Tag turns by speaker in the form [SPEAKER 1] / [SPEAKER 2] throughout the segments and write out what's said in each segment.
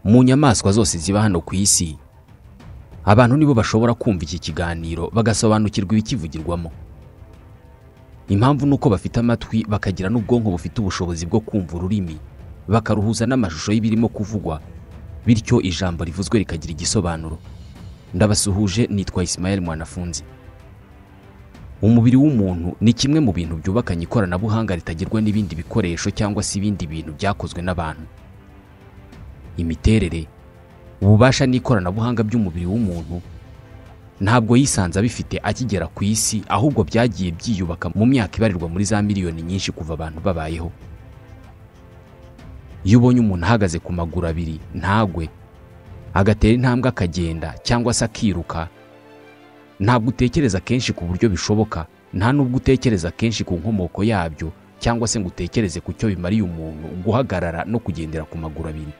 [SPEAKER 1] mu nyamaswa zose ziba hano ku isi abantu nibo bashobora kumva iki kiganiro bagasobanukirwa ibikivugirwamo impamvu ni uko bafite amatwi bakagira n'ubwonko bufite ubushobozi bwo kumva ururimi bakaruhuza n'amashusho y'ibirimo kuvugwa bityo ijambo rivuzwe rikagira igisobanuro ndabasuhuje nitwa Ismael mwanafunzi umubiri w'umuntu ni kimwe mu bintu byubakanye ikoranabuhanga ritagerwa n'ibindi bikoresho cyangwa se ibindi bintu byakozwe n'abantu imiterere ububasha n'ikoranabuhanga by'umubiri w'umuntu ntabwo yisanze abifite akigera ku isi ahubwo byagiye byiyubaka mu myaka ibarirwa muri za miliyoni nyinshi kuva abantu babayeho iyo ubonye umuntu ahagaze ku maguru abiri ntagwe agatera intambwe akagenda cyangwa se akiruka ntabwo utekereza kenshi ku buryo bishoboka nta n'ubwo utekereza kenshi ku nkomoko yabyo cyangwa se ngo utekereze ku cyo bimariye umuntu guhagarara no kugendera ku maguru abiri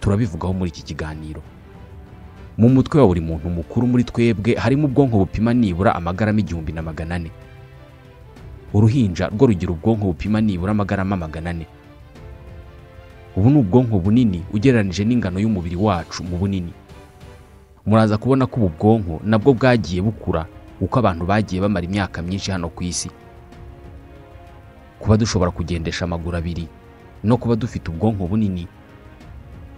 [SPEAKER 1] turabivugaho muri iki kiganiro mu mutwe wa buri muntu mukuru muri twebwe harimo ubwonko bupima nibura amagarama igihumbi na magana ane uruhinja rwo rugira ubwonko bupima nibura amagarama magana ane ubu ni ubwonko bunini ugereranije n'ingano y'umubiri wacu mu bunini muraza kubona ko ubu bwonko nabwo bwagiye bukura uko abantu bagiye bamara imyaka myinshi hano ku isi kuba dushobora kugendesha amaguru abiri no kuba dufite ubwonko bunini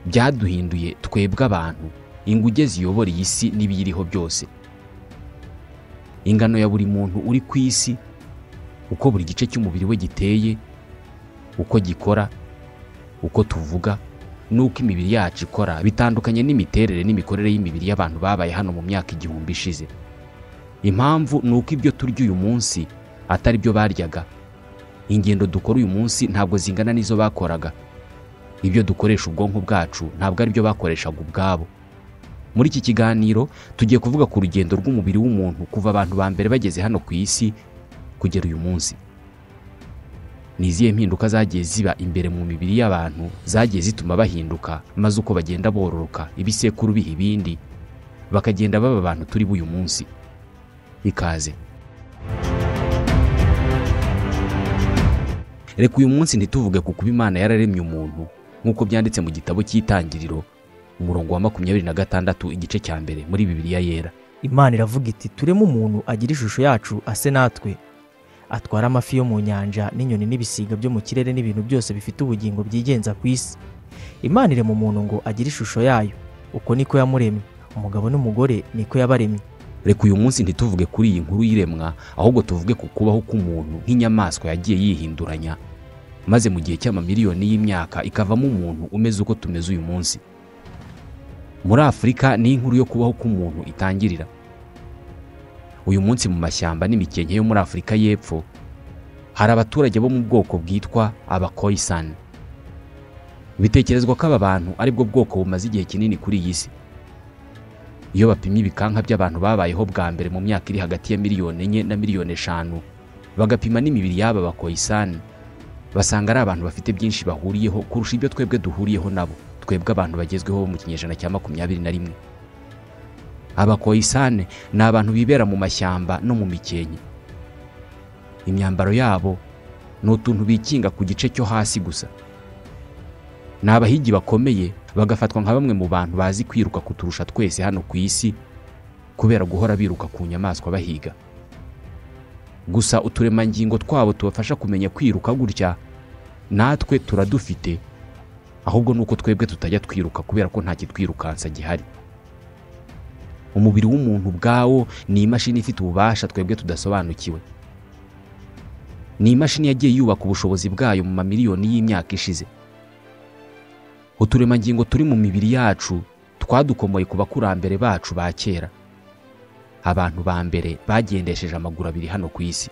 [SPEAKER 1] byaduhinduye twebwe abantu inguge ziyobora iyi si n'ibiyiriho byose ingano ya buri muntu uri ku isi uko buri gice cy'umubiri we giteye uko gikora uko tuvuga n'uko imibiri yacu ikora bitandukanye n'imiterere n'imikorere y'imibiri y'abantu babaye hano mu myaka igihumbi ishize impamvu ni uko ibyo turya uyu munsi atari byo baryaga ingendo dukora uyu munsi ntabwo zingana n'izo bakoraga ibyo dukoresha ubwonko bwacu ntabwo ari byo bakoreshaga ubwabo muri iki kiganiro tugiye kuvuga ku rugendo rw'umubiri w'umuntu kuva abantu ba mbere bageze hano ku isi kugera uyu munsi ni izihe mpinduka zagiye ziba imbere mu mibiri y'abantu zagiye zituma bahinduka maze uko bagenda bororoka ibisekuru biha ibindi bakagenda baba abantu turi b'uyu munsi ikaze reka uyu munsi ntituvuge ku kuba imana yararemye umuntu nk'uko byanditse mu gitabo cy'itangiriro umurongo wa makumyabiri na gatandatu igice cya mbere muri bibiliya yera
[SPEAKER 2] imana iravuga iti tureme umuntu agira ishusho yacu ase natwe atwara amafi yo mu nyanja n'inyoni n'ibisiga byo mu kirere n'ibintu byose bifite ubugingo byigenza ku isi imana irema umuntu ngo agire ishusho yayo uko niko yamuremye umugabo n'umugore niko yabaremye
[SPEAKER 1] reka uyu munsi ntituvuge kuri iyi nkuru y'iremwa ahubwo tuvuge ku kubaho k'umuntu nk'inyamaswa yagiye yihinduranya maze mu gihe cy'amamiliyoni y'imyaka ikavamo umuntu umeze uko tumeze uyu munsi muri afurika niho inkuru yo kubaho k'umuntu itangirira uyu munsi mu mashyamba n'imikenke yo muri afurika y'epfo hari abaturage bo mu bwoko bwitwa abakoyisani bitekerezwa ko aba bantu aribwo bwoko bumaze igihe kinini kuri iyi si iyo bapimye ibikanka by'abantu babayeho bwa mbere mu myaka iri hagati ya miliyoni enye na miliyoni eshanu bagapima n'imibiri y'aba bakoyisani basanga ari abantu bafite byinshi bahuriyeho kurusha ibyo twebwe duhuriyeho nabo twebwe abantu bagezweho bo mu kinyejana cya makumyabiri na rimwe abakoyisane ni abantu bibera mu mashyamba no mu mikenke imyambaro yabo ni utuntu bikinga ku gice cyo hasi gusa ni abahigi bakomeye bagafatwa nka bamwe mu bantu bazi kwiruka kuturusha twese hano ku isi kubera guhora biruka ku nyamaswa bahiga gusa uturemangingo twabo tubafasha kumenya kwiruka gutya natwe turadufite ahubwo ni uko twebwe tutajya twiruka kubera ko nta kitwirukansa gihari umubiri w'umuntu ubwawo ni imashini ifite ububasha twebwe tudasobanukiwe ni imashini yagiye yubaka ubushobozi bwayo mu mamiliyoni y'imyaka ishize uturemangingo turi mu mibiri yacu twadukomoye ku bakurambere bacu ba kera abantu ba mbere bagendesheje amaguru abiri hano ku isi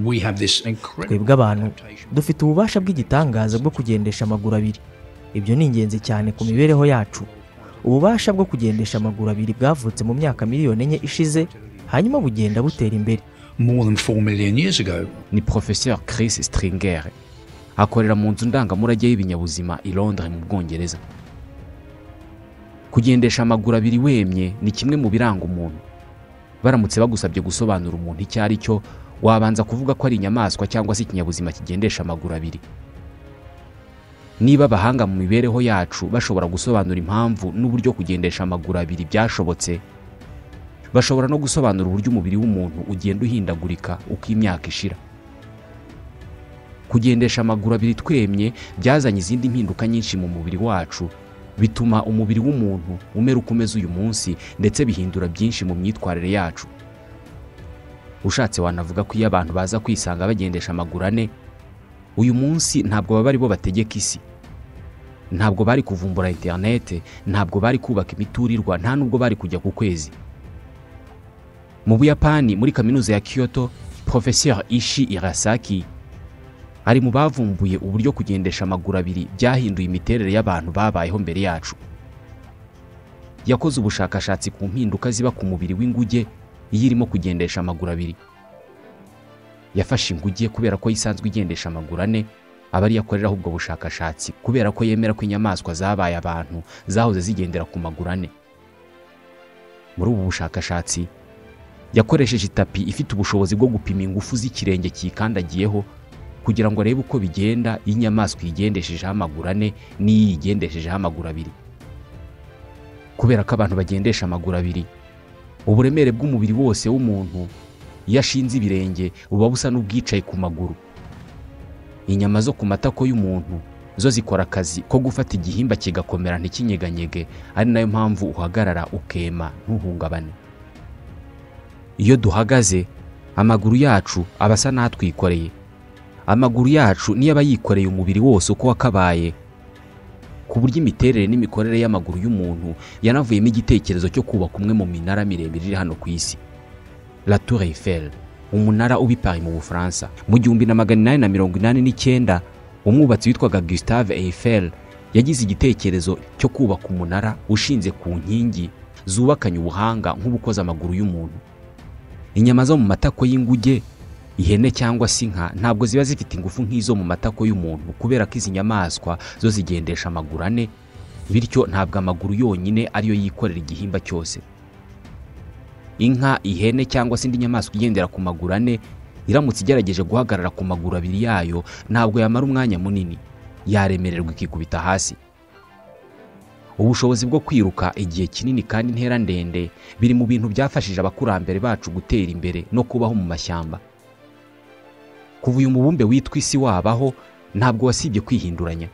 [SPEAKER 3] we have this incredible
[SPEAKER 2] twebwe abantu
[SPEAKER 3] adaptation.
[SPEAKER 2] dufite ububasha bw'igitangaza bwo kugendesha amaguru abiri ibyo ni ingenzi cyane ku mibereho yacu ububasha bwo kugendesha amaguru abiri bwavutse mu myaka miliyoni enye ishize hanyuma bugenda butera imbere
[SPEAKER 3] More than 4 million years ago,
[SPEAKER 1] ni Professeur Chris Stringer akorera mu nzu ndangamurage y'ibinyabuzima i Londres mu Bwongereza kugendesha amaguru abiri wemye ni kimwe mu biranga umuntu baramutse bagusabye gusobanura umuntu icyo ari cyo wabanza kuvuga ko ari inyamaswa cyangwa se ikinyabuzima kigendesha amaguru abiri niba abahanga mu mibereho yacu bashobora gusobanura impamvu n'uburyo kugendesha amaguru abiri byashobotse bashobora no gusobanura uburyo umubiri w'umuntu ugenda uhindagurika uko imyaka ishira kugendesha amaguru abiri twemye byazanye izindi mpinduka nyinshi mu mubiri wacu bituma umubiri w'umuntu umera uko umeze uyu munsi ndetse bihindura byinshi mu myitwarire yacu ushatse wanavuga ko iyo abantu baza kwisanga bagendesha amaguru ane uyu munsi ntabwo baba ari bo bategeka isi ntabwo bari kuvumbura interinete ntabwo bari kubaka imiturirwa nta nubwo bari kujya ku kwezi mu buyapani muri kaminuza ya kyoto professeur ishi irasaki ari mu bavumbuye uburyo kugendesha amaguru abiri byahinduye imiterere y'abantu babayeho mbere yacu yakoze ubushakashatsi ku mpinduka ziba ku mubiri w'inguge iyo irimo kugendesha amaguru abiri yafashe inguge kubera ko isanzwe igendesha amaguru ane aba ariyo akoreraho ubwo bushakashatsi kubera ko yemera ko inyamaswa zabaye abantu zahoze zigendera ku maguru ane muri ubu bushakashatsi yakoresheje itapi ifite ubushobozi bwo gupima ingufu z'ikirenge kiyikandagiyeho kugira ngo arebe uko bigenda iyo inyamaswa iyigendeshejeho amaguru ane n'iyo iyigendeshejeho amaguru abiri kubera ko abantu bagendesha amaguru abiri uburemere bw'umubiri wose w'umuntu iyo ashinze ibirenge buba busa n'ubwicaye ku maguru inyama zo ku matako y'umuntu zo zikora akazi ko gufata igihimba kigakomera ntikinyeganyege ari nayo mpamvu uhagarara ukema ntuhungabane iyo duhagaze amaguru yacu aba asa n'atwikoreye amaguru yacu niyo aba yikoreye umubiri wose uko wakabaye ku buryo imiterere n'imikorere y'amaguru y'umuntu yanavuyemo igitekerezo cyo kubaka umwe mu minara miremire iri hano ku isi la tour Eiffel umunara uba i Paris mu bufaransa mu gihumbi na magana inani na mirongo inani n'icyenda umwubatsi witwaga Gustave Eiffel yagize igitekerezo cyo kubaka umunara ushinze ku nkingi zubakanye ubuhanga nk'ubukoze amaguru y'umuntu inyama zo mu matako y'inguge ihene cyangwa se inka ntabwo ziba zifite ingufu nk'izo mu matako y'umuntu kubera ko izi nyamaswa zo zigendesha amaguru ane bityo ntabwo amaguru yonyine ariyo yikorera igihimba cyose inka ihene cyangwa se indi nyamaswa igendera ku maguru ane iramutse igerageje guhagarara ku maguru abiri yayo ntabwo yamara umwanya munini yaremererwa ikikubita hasi ubushobozi bwo kwiruka igihe kinini kandi intera ndende biri mu bintu byafashije abakurambere bacu gutera imbere no kubaho mu mashyamba kuva uyu mubumbe witwa isi wabaho ntabwo wasibye kwihinduranya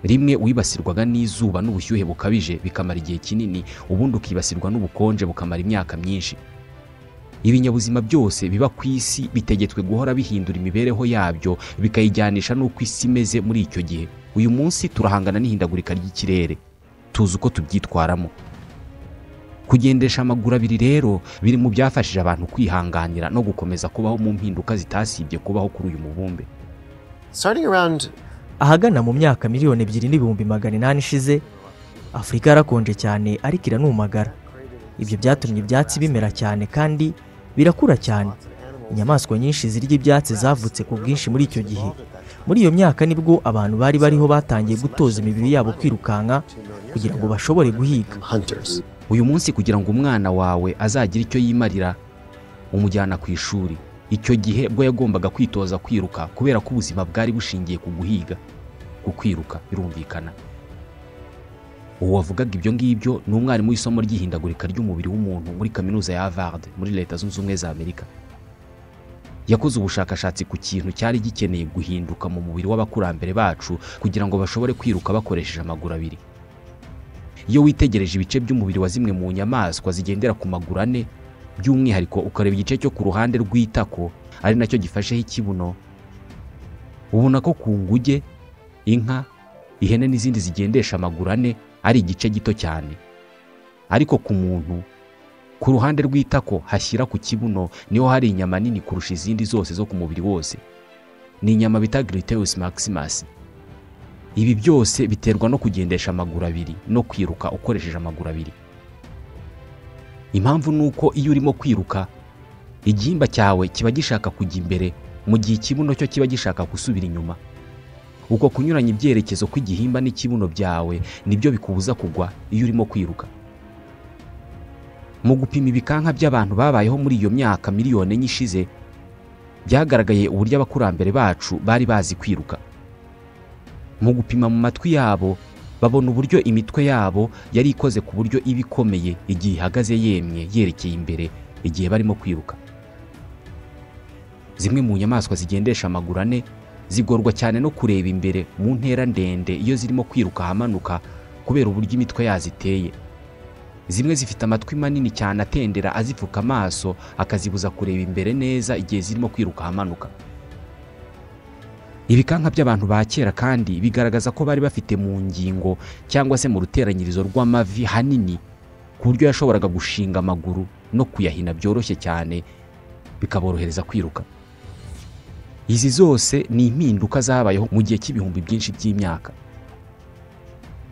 [SPEAKER 1] rimwe wibasirwaga n'izuba n'ubushyuhe bukabije bikamara igihe kinini ubundi ukibasirwa n'ubukonje bukamara imyaka myinshi ibinyabuzima byose biba ku isi bitegetswe guhora bihindura imibereho yabyo bikayijyanisha n'uko isi imeze muri icyo gihe uyu munsi turahangana n'ihindagurika ry'ikirere tuzi uko tubyitwaramo kugendesha amaguru abiri rero biri mu byafashije abantu kwihanganira no gukomeza kubaho mu mpinduka zitasibye kubaho kuri uyu mubumbe
[SPEAKER 4] Starting around
[SPEAKER 2] ahagana mu myaka miliyoni ebyiri n'ibihumbi magana inani ishize afurika yarakonje cyane ariko iranumagara ibyo byatumye ibyatsi bimera cyane kandi birakura cyane inyamaswa nyinshi zirya ibyatsi zavutse ku bwinshi muri icyo gihe muri iyo myaka nibwo abantu bari bariho batangiye gutoza imibiri yabo kwirukanka kugira ngo bashobore guhiga
[SPEAKER 4] hunters.
[SPEAKER 1] uyu munsi kugira ngo umwana wawe azagire icyo yimarira umujyana ku ishuri icyo gihe bwo yagombaga kwitoza kwiruka kubera ko ubuzima bwari bushingiye ku guhiga ku kwiruka birumvikana uwo wavugaga ibyo ngibyo ni umwarimu w'isomo ry'ihindagurika ry'umubiri w'umuntu muri kaminuza ya Harvard muri leta zunze ubumwe za amerika yakoze ubushakashatsi ku kintu cyari gikeneye guhinduka mu mubiri w'abakurambere bacu kugira ngo bashobore kwiruka bakoresheje amaguru abiri iyo witegereje ibice by'umubiri wa zimwe mu nyamaswa zigendera ku maguru ane by'umwihariko ukareba igice cyo ku ruhande rw'itako ari nacyo gifasheho ikibuno ubona ko ku nguge inka ihene n'izindi zigendesha amaguru ane ari igice gito cyane ariko ku muntu ku ruhande rw'itako hashyira ku kibuno niho hari inyama nini kurusha izindi zose zo ku mubiri wose ni inyama bita Gluteus Maximus ibi byose biterwa no kugendesha amaguru abiri no kwiruka ukoresheje amaguru abiri impamvu ni uko iyo urimo kwiruka igihimba cyawe kiba gishaka kujya imbere mu gihe ikibuno cyo kiba gishaka gusubira inyuma uko kunyuranya ibyerekezo kw'igihimba n'ikibuno byawe nibyo bikubuza kugwa iyo urimo kwiruka mu gupima ibikanka by'abantu babayeho muri iyo myaka miliyoni enye ishize byagaragaye uburyo abakurambere bacu bari bazi kwiruka mu gupima mu matwi yabo babona uburyo imitwe yabo yari ikoze ku buryo iba ikomeye igihe ihagaze yemye yerekeye imbere igihe barimo kwiruka zimwe mu nyamaswa zigendesha amaguru ane zigorwa cyane no kureba imbere mu ntera ndende iyo zirimo kwiruka ahamanuka kubera uburyo imitwe yazo iteye zimwe zifite amatwi manini cyane atendera azipfuka amaso akazibuza kureba imbere neza igihe zirimo kwiruka ahamanuka ibikanka by'abantu ba kera kandi bigaragaza ko bari bafite mu ngingo cyangwa se mu ruteranyirizo rw'amavi hanini ku buryo yashoboraga gushinga amaguru no kuyahina byoroshye cyane bikaborohereza kwiruka izi zose ni impinduka zabayeho mu gihe cy'ibihumbi byinshi by'imyaka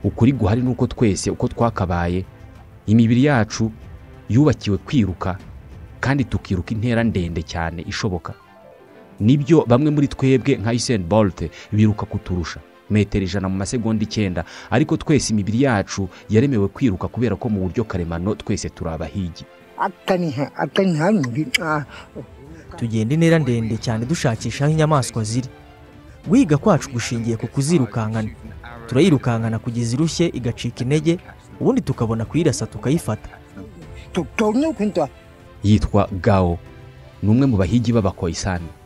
[SPEAKER 1] ukuri guhari ni uko twese uko twakabaye imibiri yacu yubakiwe kwiruka kandi tukiruka intera ndende cyane ishoboka nibyo bamwe muri twebwe nka Usain Bolt biruka kuturusha metero ijana mu masegonda icyenda ariko twese imibiri yacu yaremewe kwiruka kubera ko mu buryo karemano twese turi abahigi
[SPEAKER 5] atani ha- atani hangi ah,
[SPEAKER 2] tugenda intera ndende cyane dushakisha aho inyamaswa ziri wiga kwacu gushingiye ku kuzirukankana turayirukankana kugeza irushye igacika intege ubundi tukabona kuyirasa tukayifata
[SPEAKER 5] to- tonyo kwinta
[SPEAKER 1] yitwa Gao ni umwe mu bahigi b'abakoisani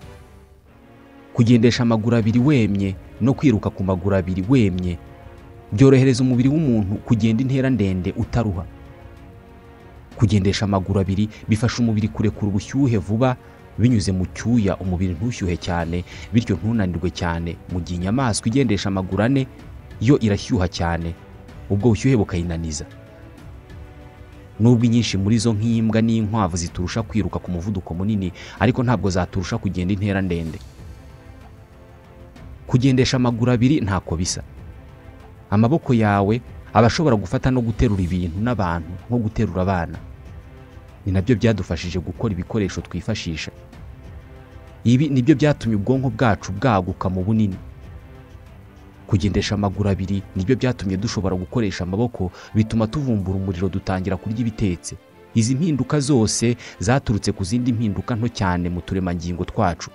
[SPEAKER 1] kugendesha amaguru abiri wemye no kwiruka ku maguru abiri wemye byorohereza umubiri w'umuntu kugenda intera ndende utaruha kugendesha amaguru abiri bifasha umubiri kurekura ubushyuhe vuba binyuze mu cyuya umubiri ntushyuhe cyane bityo ntunanirwe cyane mu gihe inyamaswa igendesha amaguru ane yo irashyuha cyane ubwo bushyuhe bukayinaniza nubwo inyinshi muri zo nk'imbwa n'inkwavu ziturusha kwiruka ku muvuduko munini ariko ntabwo zaturusha kugenda intera ndende kugendesha amaguru abiri ntako bisa amaboko yawe aba ashobora gufata no guterura ibintu n'abantu nko guterura abana ni nabyo byadufashije gukora ibikoresho twifashisha ibi nibyo byatumye ubwonko bwacu bwaguka mu bunini kugendesha amaguru abiri nibyo byatumye dushobora gukoresha amaboko bituma tuvumbura umuriro dutangira kurya ibitetse izi mpinduka zose zaturutse ku zindi mpinduka nto cyane mu turemangingo twacu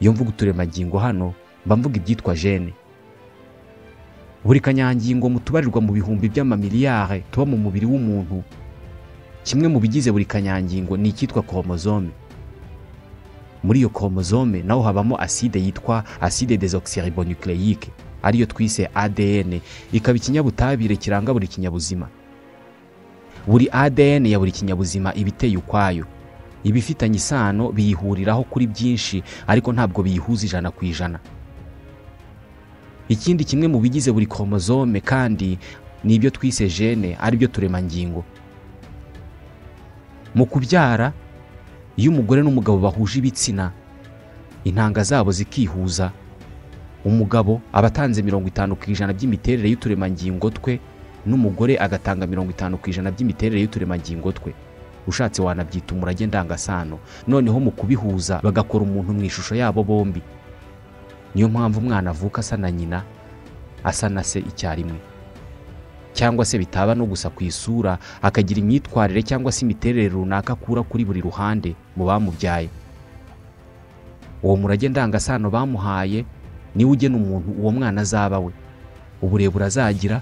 [SPEAKER 1] iyo mvuga uturemangingo hano mba mvuga ibyitwa jene buri kanyangingo mutubarirwa mu bihumbi by'amamiliyare tuba mu mubiri w'umuntu kimwe mu bigize buri kanyangingo ni icyitwa koromozome muri iyo koromozome naho habamo aside yitwa aside desoxyribonucleique ariyo twise ADN ikaba ikinyabutabire kiranga buri kinyabuzima buri ADN ya buri kinyabuzima iba iteye ukwayo ibifitanye isano biyihuriraho kuri byinshi ariko ntabwo biyihuza ijana ku ijana ikindi kimwe mu bigize buri koromozome kandi ni ibyo twise jene aribyo turemangingo mu kubyara iyo umugore n'umugabo bahuje ibitsina intanga zabo zikihuza umugabo aba atanze mirongo itanu ku ijana by'imiterere y'uturemangingo twe n'umugore agatanga mirongo itanu ku ijana by'imiterere y'uturemangingo twe ushatse wanabyita umurage ndangasano noneho mu kubihuza bagakora umuntu mu ishusho yabo bombi niyo mpamvu umwana avuka asa na nyina asa na se icyarimwe cyangwa se bitaba no gusa ku isura akagira imyitwarire cyangwa se imiterere runaka akura kuri buri ruhande mu bamubyaye uwo murage ndangasano bamuhaye niwe ugena umuntu uwo mwana azaba we uburebure azagira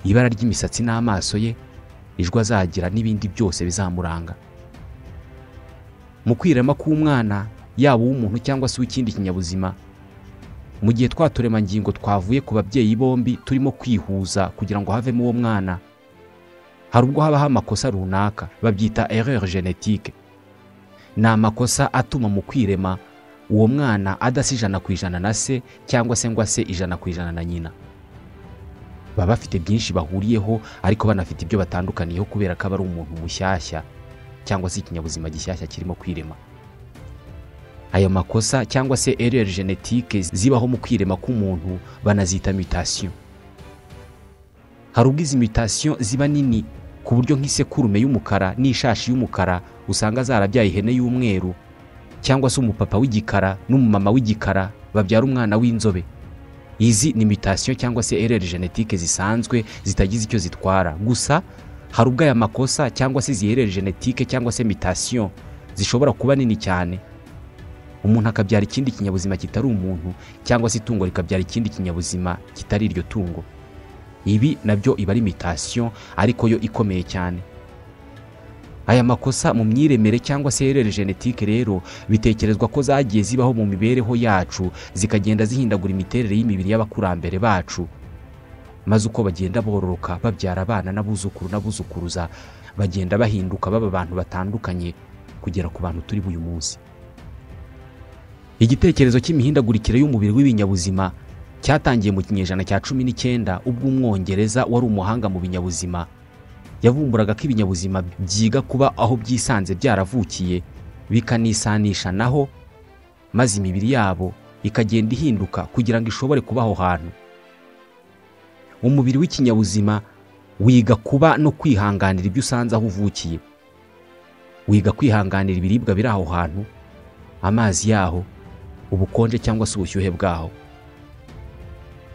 [SPEAKER 1] ibara ry'imisatsi n'amaso ye ijwi azagira n'ibindi byose bizamuranga mu kwirema k'umwana yaba uw'umuntu cyangwa se uw'ikindi kinyabuzima mu gihe twa turemangingo twavuye ku babyeyi bombi turimo kwihuza kugira ngo havemo uwo mwana hari ubwo habaho amakosa runaka babyita erreur genetique ni amakosa atuma mu kwirema uwo mwana adasa ijana ku ijana na se cyangwa se ngo ase ijana ku ijana na nyina baba bafite byinshi bahuriyeho ariko banafite ibyo batandukaniyeho kubera ko aba ari umuntu mushyashya cyangwa se ikinyabuzima gishyashya kirimo kwirema ayo makosa cyangwa se erreur genetique zibaho mu kwirema k'umuntu banazita mutation hari ubwo izi mutation ziba nini ku buryo nk'isekurume y'umukara n'ishashi y'umukara usanga zarabyaye ihene y'umweru cyangwa se umupapa w'igikara n'umumama w'igikara babyara umwana w'inzobe izi ni mutation cyangwa se erreur genetique zisanzwe zitagize icyo zitwara gusa hari ubwo aya makosa cyangwa se izi erreur genetique cyangwa se mutation zishobora kuba nini cyane umuntu akabyara ikindi kinyabuzima kitari umuntu cyangwa se itungo rikabyara ikindi kinyabuzima kitari iryo tungo ibi nabyo iba ari imitasiyo ariko yo ikomeye cyane aya makosa mu myiremere cyangwa se erere genetike rero bitekerezwa ko zagiye zibaho mu mibereho yacu zikagenda zihindagura imiterere y'imibiri y'abakurambere bacu maze uko bagenda bororoka babyara abana n'abuzukuru n'abuzukuruza bagenda bahinduka baba abantu batandukanye kugera ku bantu turi b'uyu munsi igitekerezo cy'imihindagurikire y'umubiri w'ibinyabuzima cyatangiye mu kinyejana cya cumi n'icyenda ubwo umwongereza wari umuhanga mu binyabuzima yavumburaga ko ibinyabuzima byiga kuba aho byisanze byaravukiye bikanisanisha naho maze imibiri yabo ikagenda ihinduka kugira ngo ishobore kuba aho hantu umubiri w'ikinyabuzima wiga kuba no kwihanganira ibyo usanze aho uvukiye wiga kwihanganira ibiribwa biri aho hantu amazi yaho ubukonje cyangwa se ubushyuhe bwaho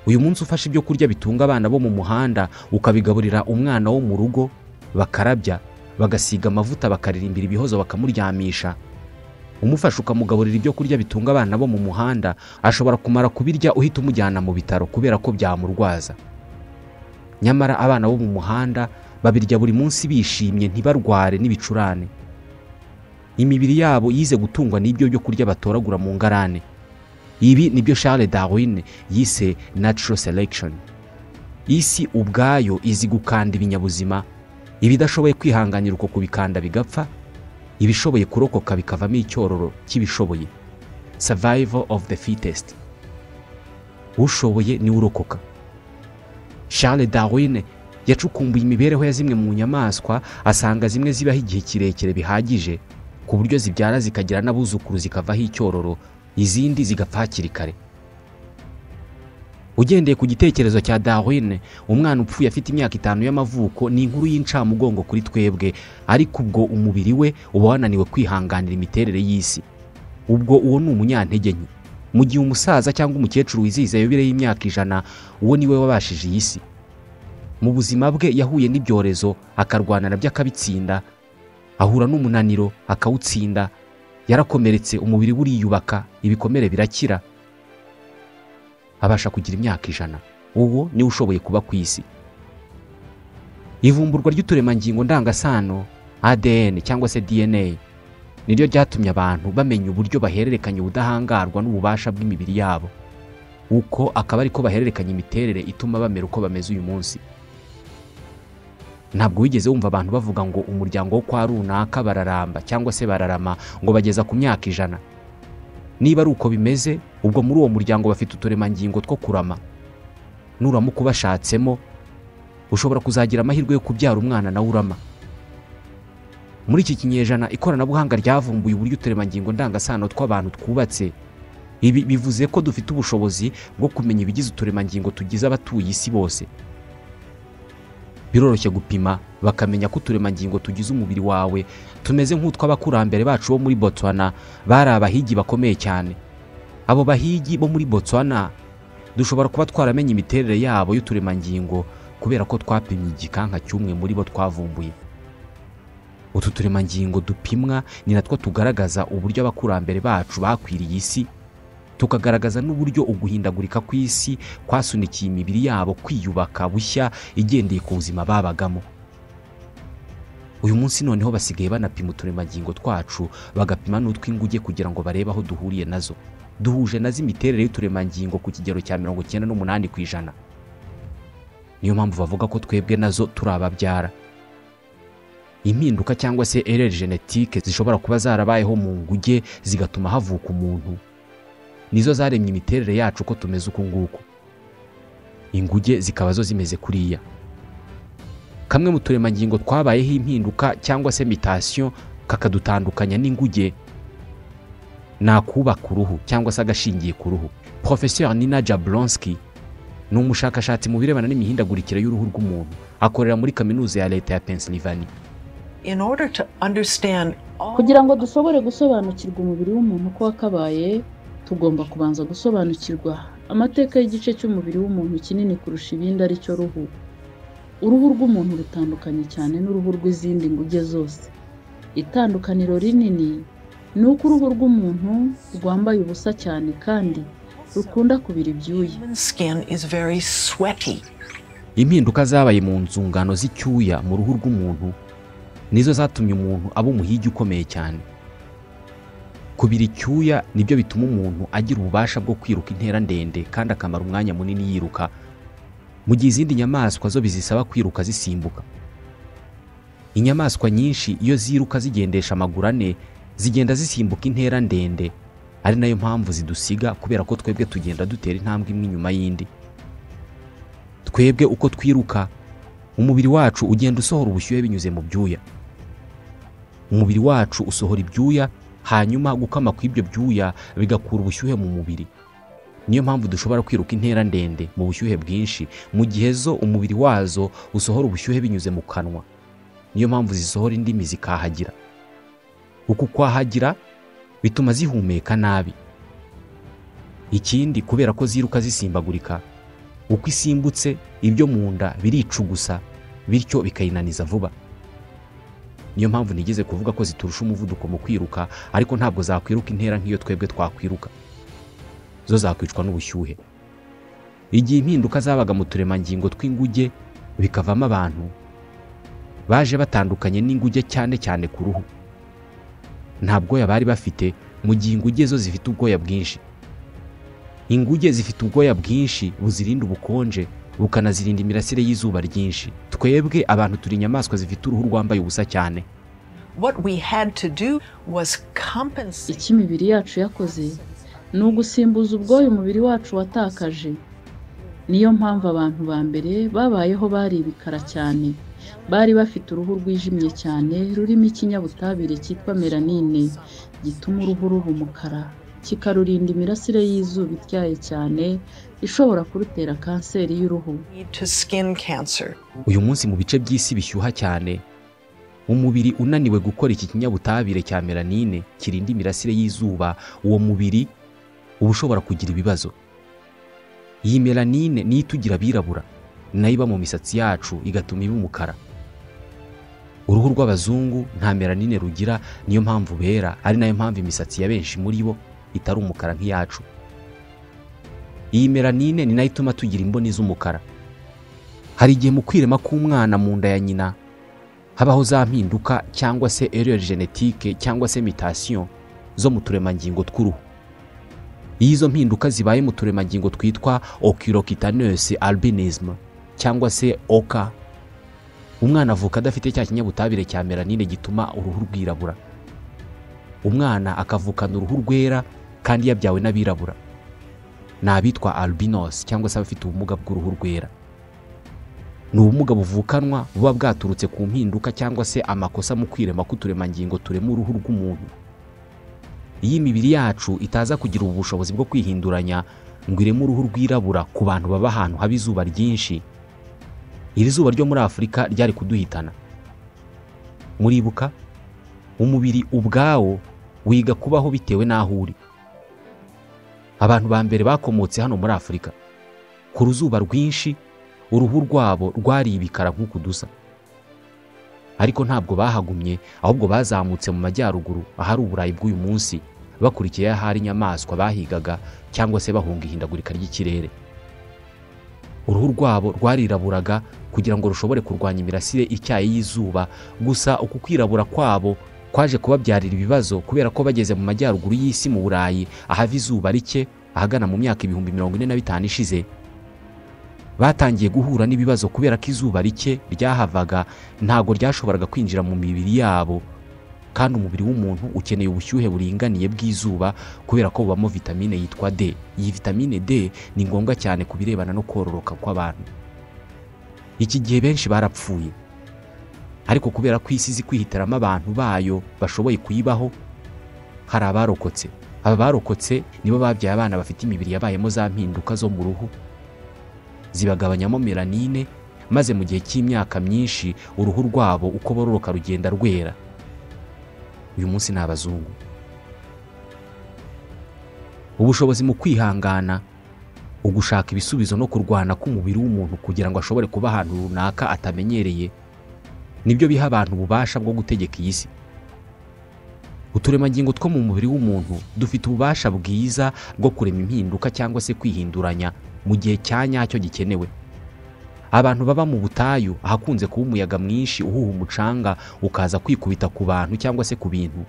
[SPEAKER 1] uyu munsi ufashe ibyo kurya bitunga abana bo mu muhanda ukabigaburira umwana wo mu rugo bakarabya bagasiga amavuta bakaririmbira ibihozo bakamuryamisha umufasha ukamugaburira ibyo kurya bitunga abana bo mu muhanda ashobora kumara kubirya uhita umujyana mu bitaro kubera ko byamurwaza nyamara abana bo mu muhanda babirya buri munsi bishimye ntibarware n'ibicurane imibiri yabo yize gutungwa n'ibyo byo kurya batoragura mu ngarane ibi nibyo Charles Darwin yise natural selection isi ubwayo izi gukanda ibinyabuzima ibidashoboye kwihanganira uko kubikanda bigapfa ibishoboye kurokoka bikavamo icyororo cy'ibishoboye survival of the fittest ushoboye niwe urokoka Charles Darwin yacukumbuye imibereho ya zimwe mu nyamaswa asanga zimwe zibaho igihe kirekire bihagije ku buryo zibyara zikagira n'abuzukuru zikavaho icyororo izindi zigapfa hakiri kare ugendeye ku gitekerezo cya Darwin umwana upfuye afite imyaka itanu y'amavuko ni inkuru y'incamugongo kuri twebwe ariko ubwo umubiri we uba wananiwe kwihanganira imiterere y'isi ubwo uwo ni umunyantege nke mu gihe umusaza cyangwa umukecuru wizihiza yubile y'imyaka ijana uwo niwe wabashije iyi si mu buzima bwe yahuye n'ibyorezo akarwana nabyo akabitsinda ahura n'umunaniro akawutsinda yarakomeretse umubiri we uriyubaka ibikomere birakira abasha kugira imyaka ijana uwo niwe ushoboye kuba ku isi ivumburwa ry'uturemangingo ndangasano ADN cyangwa se DNA niryo ryatumye abantu bamenya uburyo bahererekanya ubudahangarwa n'ububasha bw'imibiri yabo uko akaba ariko bahererekanya imiterere ituma bamera uko bameze uyu munsi ntabwo wigeze wumva abantu bavuga ngo umuryango wo kwa runaka bararamba cyangwa se bararama ngo bageza ku myaka ijana niba ari uko bimeze ubwo muri uwo muryango bafite uturemangingo two kurama nuramuka ubashatsemo ushobora kuzagira amahirwe yo kubyara umwana nawe urama muri iki kinyejana ikoranabuhanga ryavumbuye uburyo uturemangingo ndangasano tw'abantu twubatse ibi bivuze ko dufite ubushobozi bwo kumenya ibigize uturemangingo tugize abatuye isi bose biroroshye gupima bakamenya ko uturemangingo tugize umubiri wawe tumeze nk'utw'abakurambere bacu bo muri botswana bari abahigi bakomeye cyane abo bahigi bo muri botswana dushobora kuba twaramenye imiterere yabo y'uturemangingo kubera ko twapimye igikanka cy'umwe muri bo twavumbuye utu turemangingo dupimwa ni natwo tugaragaza uburyo abakurambere bacu bakwiriye isi tukagaragaza n'uburyo uguhindagurika kw'isi kwasunikiye imibiri yabo kwiyubaka bushya igendeye ku buzima babagamo uyu munsi noneho basigaye banapima uturemangingo twacu bagapima n'utw'inguge kugira ngo barebe aho duhuriye nazo duhuje nazo imiterere y'uturemangingo ku kigero cya mirongo icyenda n'umunani ku ijana niyo mpamvu bavuga ko twebwe nazo turi ababyara impinduka cyangwa se erere genetike zishobora kuba zarabayeho mu nguge zigatuma havuka umuntu nizo zaremye imiterere yacu ko tumeze uku nguku inguge zikaba zo zimeze kuriya kamwe mu turemangingo twabayeho impinduka cyangwa se mitasiyo kakadutandukanya n'inguge ni akubaka uruhu cyangwa se agashingiye ku ruhu profesor nina jablonski ni umushakashatsi mu birebana n'imihindagurikire y'uruhu rw'umuntu akorera muri kaminuza ya leta ya pennsylvania
[SPEAKER 6] in order to understand all
[SPEAKER 7] kugira ngo dushobore gusobanukirwa umubiri w'umuntu uko wakabaye tugomba kubanza gusobanukirwa amateka y'igice cy'umubiri w'umuntu kinini kurusha ibindi ari cyo ruhu uruhu rw'umuntu rutandukanye cyane n'uruhu rw'izindi nguge zose itandukaniro rinini ni uko uruhu rw'umuntu rwambaye ubusa cyane kandi rukunda kubira ibyuya
[SPEAKER 6] Human skin is very sweaty.
[SPEAKER 1] impinduka zabaye mu nzungano z'icyuya mu ruhu rw'umuntu nizo zatumye umuntu aba umuhigi ukomeye cyane kubira icyuya nibyo bituma umuntu agira ububasha bwo kwiruka intera ndende kandi akamara umwanya munini yiruka mu gihe izindi nyamaswa zo bizisaba kwiruka zisimbuka inyamaswa nyinshi iyo ziruka zigendesha amaguru ane zigenda zisimbuka intera ndende ari nayo mpamvu zidusiga kubera ko twebwe tugenda dutera intambwe imwe inyuma y'indi twebwe uko twiruka umubiri wacu ugenda usohora ubushyuhe binyuze mu byuya umubiri wacu usohora ibyuya hanyuma gukama kw'ibyo byuya bigakura ubushyuhe mu mubiri niyo mpamvu dushobora kwiruka intera ndende mu bushyuhe bwinshi mu gihe zo umubiri wazo usohora ubushyuhe binyuze mu kanwa niyo mpamvu zisohora indimi zikahagira uku kwahagira bituma zihumeka nabi ikindi kubera ko ziruka zisimbagurika uko isimbutse ibyo mu nda biricugusa bityo bikayinaniza vuba niyo mpamvu nigeze kuvuga ko ziturusha umuvuduko mu kwiruka ariko ntabwo zakwiruka intera nk'iyo twebwe twakwiruka zo zakwicwa n'ubushyuhe igihe impinduka zabaga mu turemangingo tw'inguge bikavamo abantu baje batandukanye n'inguge cyane cyane ku ruhu nta bwoya bari bafite mu gihe inguge zo zifite ubwoya bwinshi inguge zifite ubwoya bwinshi buzirinda ubukonje bukanazirinda imirasire y'izuba ryinshi twebwe abantu turi inyamaswa zifite uruhu rwambaye ubusa cyane
[SPEAKER 6] What we had to do was compensate
[SPEAKER 7] icyo imibiri yacu yakoze ni ugusimbuza ubwoya umubiri wacu watakaje niyo mpamvu abantu ba mbere babayeho bari ibikara cyane bari bafite uruhu rwijimye cyane rurimo ikinyabutabire cyitwa melanine gituma uruhu ruba umukara kikarurinda imirasire y'izuba ityaye cyane ishobora kurutera kanseri y'uruhu
[SPEAKER 6] to skin cancer.
[SPEAKER 1] uyu munsi mu bice by'isi bishyuha cyane umubiri unaniwe gukora iki kinyabutabire cya melanine kirinda imirasire y'izuba uwo mubiri uba ushobora kugira ibibazo iyi melanine niyo itugira abirabura nayo iba mu misatsi yacu igatuma iba umukara uruhu rw'abazungu nta melanine rugira niyo mpamvu bera ari nayo mpamvu imisatsi ya benshi muri bo itari umukara nk'iyacu iyi melanine ni nayo ituma tugira imboni z'umukara hari igihe mu kwirema k'umwana mu nda ya nyina habaho za mpinduka cyangwa se erreur genetike cyangwa se mutation zo mu turemangingo tw'uruhu iyo izo mpinduka zibaye mu turemangingo twitwa oculocutaneous albinism cyangwa se oka umwana avuka adafite cya kinyabutabire cya melanine gituma uruhu rwirabura umwana akavukana uruhu rwera kandi yabyawe n'abirabura ni abitwa albinos cyangwa se abafite ubumuga bw'uruhu rwera ni ubumuga buvukanwa buba bwaturutse ku mpinduka cyangwa se amakosa mu kwirema k'uturemangingo turema uruhu rw'umuntu iyo imibiri yacu itaza kugira ubu bushobozi bwo kwihinduranya ngo ireme uruhu rwirabura ku bantu baba ahantu haba izuba ryinshi iri zuba ryo muri afurika ryari kuduhitana muribuka umubiri ubwawo wiga kubaho bitewe n'aho uri abantu ba mbere bakomotse hano muri afurika ku ruzuba rwinshi uruhu rwabo rwari ibikara nk'uku dusa ariko ntabwo bahagumye ahubwo bazamutse mu majyaruguru ahari uburayi bw'uyu munsi bakurikiye ahari inyamaswa bahigaga cyangwa se bahunga ihindagurika ry'ikirere uruhu rwabo rwariraburaga kugira ngo rushobore kurwanya imirasire ityaye y'izuba gusa uku kwirabura kwabo kwaje kubabyarira ibibazo kubera ko bageze mu majyaruguru y'isi mu burayi ahava izuba rike ahagana mu myaka ibihumbi mirongo ine na bitanu ishize batangiye guhura n'ibibazo kubera ko izuba rike ryahavaga ntabwo ryashoboraga kwinjira mu mibiri yabo kandi umubiri w'umuntu ukeneye ubushyuhe buringaniye bw'izuba kubera ko bubamo vitamine yitwa D iyi vitamine D ni ngombwa cyane ku birebana no kororoka kw'abantu iki gihe benshi barapfuye ariko kubera ko isi izi kwihitiramo abantu bayo bashoboye kuyibaho hari abarokotse aba barokotse nibo babyaye abana bafite imibiri yabayemo za mpinduka zo mu ruhu zibagabanyamo melanine maze mu gihe cy'imyaka myinshi uruhu rwabo uko bororoka rugenda rwera uyu munsi ni abazungu ubushobozi mu kwihangana ugushaka ibisubizo no kurwana k'umubiri w'umuntu kugira ngo ashobore kuba ahantu runaka atamenyereye nibyo biha abantu ububasha bwo gutegeka iyi si uturemangingo two mu mubiri w'umuntu dufite ububasha bwiza bwo kurema impinduka cyangwa se kwihinduranya mu gihe cya nyacyo gikenewe abantu baba mu butayu ahakunze kuba umuyaga mwinshi uhuha umucanga ukaza kwikubita ku bantu cyangwa se ku bintu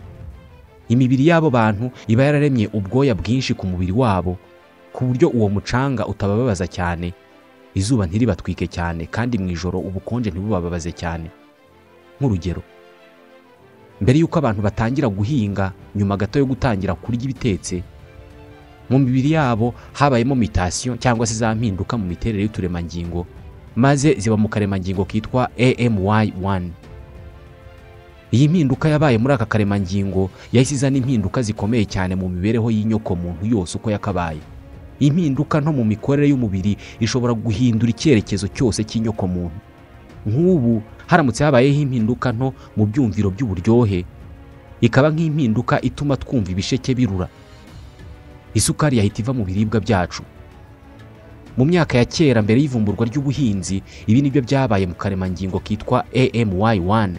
[SPEAKER 1] imibiri y'abo bantu iba yararemye ubwoya bwinshi ku mubiri wabo ku buryo uwo mucanga utabababaza cyane izuba ntiribatwike cyane kandi mu ijoro ubukonje ntibubababaze cyane nk'urugero mbere y'uko abantu batangira guhinga nyuma gato yo gutangira kurya ibitetse mu mibiri yabo habayemo mitasiyo cyangwa se za mpinduka mu miterere y'uturemangingo maze ziba mu karemangingo kitwa AMY1 iyi mpinduka yabaye muri aka karemangingo yahise izana impinduka zikomeye cyane mu mibereho y'inyoko muntu yose uko yakabaye iyi mpinduka nto mu mikorere y'umubiri ishobora guhindura icyerekezo cyose cy'inyoko muntu nk'ubu haramutse habayeho impinduka nto mu byumviro by'uburyohe ikaba nk'impinduka ituma twumva ibisheke birura isukari yahita iva mu biribwa byacu mu myaka ya kera mbere y'ivumburwa ry'ubuhinzi ibi ni byo byabaye mu karemangingo kitwa AMY1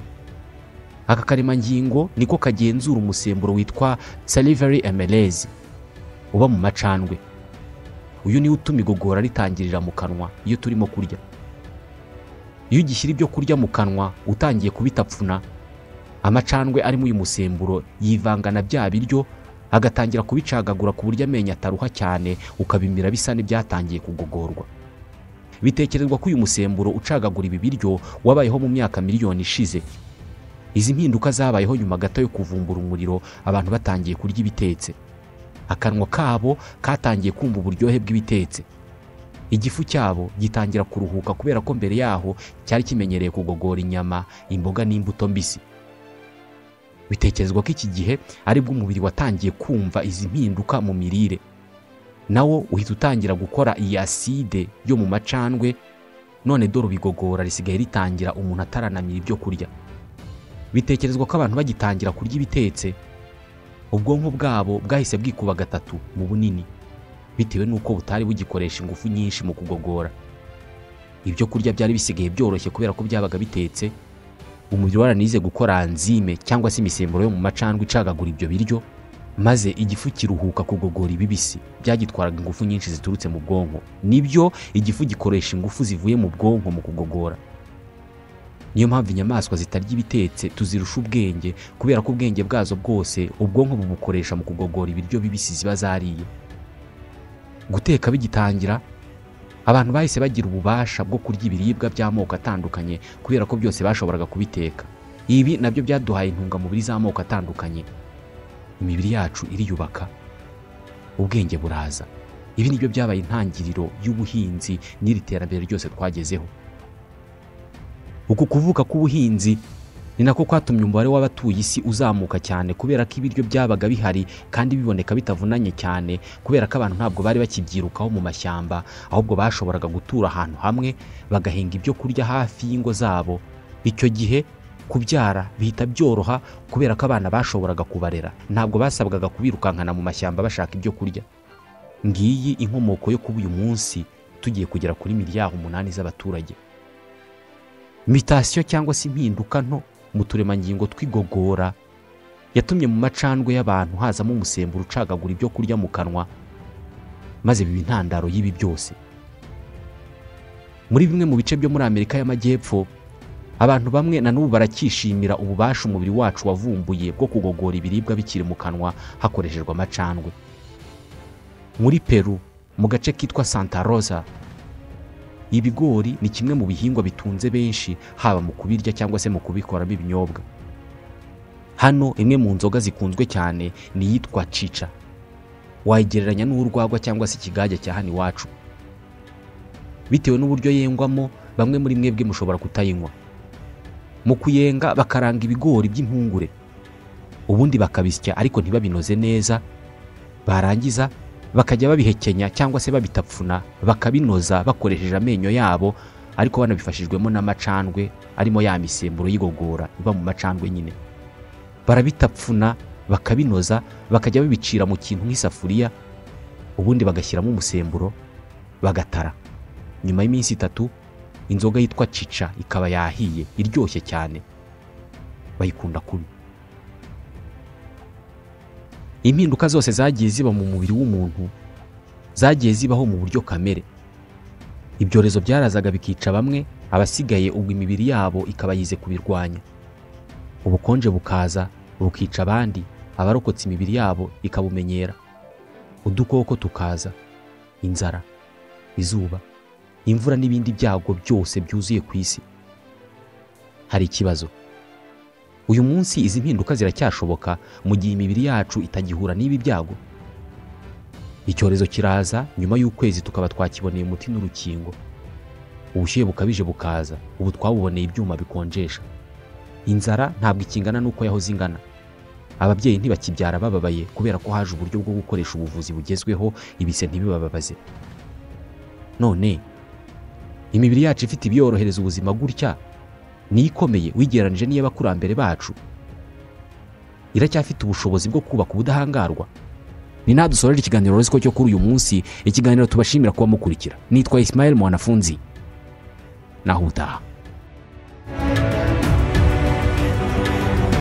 [SPEAKER 1] aka karemangingo niko kagenzura umusemburo witwa salivary emelase uba mu macandwe uyu niwo utuma igogora ritangirira mu kanwa iyo turimo kurya iyo ugishyira ibyo kurya mu kanwa utangiye kubitapfuna amacandwe arimo uyu musemburo yivanga na bya biryo agatangira kubicagagura ku buryo amenyo ataruha cyane ukabimira bisa n'ibyatangiye kugogorwa bitekerezwa ko uyu musemburo ucagagura ibi biryo wabayeho mu myaka miliyoni ishize izi mpinduka zabayeho nyuma gato yo kuvumbura umuriro abantu batangiye kurya ibitetse akanwa kabo katangiye kumva uburyohe bw'ibitetse igifu cyabo gitangira kuruhuka kubera ko mbere yaho cyari kimenyereye kugogora inyama imboga n'imbuto mbisi bitekerezwa ko iki gihe aribwo umubiri watangiye kumva izi mpinduka mu mirire nawo uhita utangira gukora iyi aside yo mu macandwe none dore ubigogora risigaye ritangira umuntu ataranamira ibyo kurya bitekerezwa ko abantu bagitangira kurya ibitetse ubwonko bwabo bwahise bwikuba gatatu mu bunini bitewe n'uko butari bugikoresha ingufu nyinshi mu kugogora ibyo kurya byari bisigaye byoroshye kubera ko byabaga bitetse umubiri waranize gukora anzime cyangwa se imisemburo yo mu macandwe icagagura ibyo biryo maze igifu kiruhuka kugogora ibibisi byagitwaraga ingufu nyinshi ziturutse mu bwonko nibyo igifu gikoresha ingufu zivuye mu bwonko mu kugogora niyo mpamvu inyamaswa zitarya ibitetse tuzirusha ubwenge kubera ko ubwenge bwazo bwose ubwonko bubukoresha mu kugogora ibiryo bibisi ziba zariye guteka bigitangira abantu bahise bagira ububasha bwo kurya ibiribwa by'amoko atandukanye kubera ko byose bashoboraga kubiteka ibi nabyo byaduhaye intungamubiri z'amoko atandukanye imibiri yacu iriyubaka ubwenge buraza ibi nibyo byabaye intangiriro y'ubuhinzi n'iri terambere ryose twagezeho uku kuvuka k'ubuhinzi ni nako kwatumye umubare w'abatuye isi uzamuka cyane kubera ko ibiryo byabaga bihari kandi biboneka bitavunanye cyane kubera ko abantu ntabwo bari bakibyirukaho mu mashyamba ahubwo bashoboraga gutura ahantu hamwe bagahinga ibyo kurya hafi y'ingo zabo icyo gihe kubyara bihita byoroha kubera ko abana bashoboraga kubarera ntabwo basabwaga kubirukankana mu mashyamba bashaka ibyo kurya ngiyi inkomoko yo kuba uyu munsi tugiye kugera kuri miliyari umunani z'abaturage mitasiyo cyangwa se impinduka nto mu turemangingo tw'igogora yatumye mu macandwe y'abantu hazamo umusemburo ucagagura ibyo kurya mu kanwa maze biba intandaro y'ibi byose muri bimwe mu bice byo muri amerika y'amajyepfo abantu bamwe na n'ubu barakishimira ububasha umubiri wacu wavumbuye bwo kugogora ibiribwa bikiri mu kanwa hakoreshejwe amacandwe muri peru mu gace kitwa santa rosa ibigori ni kimwe mu bihingwa bitunze benshi haba mu kubirya cyangwa se mu kubikoramo ibinyobwa hano imwe mu nzoga zikunzwe cyane ni iyitwa cica wayigereranya n'urwagwa cyangwa se ikigage cya hano iwacu bitewe n'uburyo yengwamo bamwe muri mwebwe mushobora kutayinywa mu kuyenga bakaranga ibigori by'impungure ubundi bakabisya ariko ntibabinoze neza barangiza bakajya babihekenya cyangwa se babitapfuna bakabinoza bakoresheje amenyo yabo ariko banabifashijwemo n'amacandwe arimo ya misemburo y'igogora iba mu macandwe nyine barabitapfuna bakabinoza bakajya babicira mu kintu nk'isafuriya ubundi bagashyiramo umusemburo bagatara nyuma y'iminsi itatu inzoga yitwa cica ikaba yahiye iryoshye cyane bayikunda kubi impinduka zose zagiye ziba mu mubiri w'umuntu zagiye zibaho mu buryo kamere ibyorezo byarazaga bikica bamwe abasigaye ubwo imibiri yabo ikaba yize kubirwanya ubukonje bukaza bukica abandi abarokotse imibiri yabo ikabumenyera udukoko tukaza inzara izuba imvura n'ibindi byago byose byuzuye ku isi hari ikibazo uyu munsi izi mpinduka ziracyashoboka mu gihe imibiri yacu itagihura n'ibi byago icyorezo kiraza nyuma y'ukwezi tukaba twakiboneye umuti n'urukingo ubushyuhe bukabije bukaza ubu twabuboneye ibyuma bikonjesha inzara ntabwo ikingana n'uko yahoze ingana ababyeyi ntibakibyara bababaye kubera ko haje uburyo bwo gukoresha ubuvuzi bugezweho ibise ntibibababaze none imibiri yacu ifite ibiyorohereza ubuzima gutya niyo ikomeye wigereranyije n'iy'abakurambere bacu iracyafite ubushobozi bwo kubaka ubudahangarwa ni naha dusoreje ikiganiro ko cyo kuri uyu munsi ikiganiro tubashimira kuba mukurikira nitwa isimayeli mwanafunzi naho utaha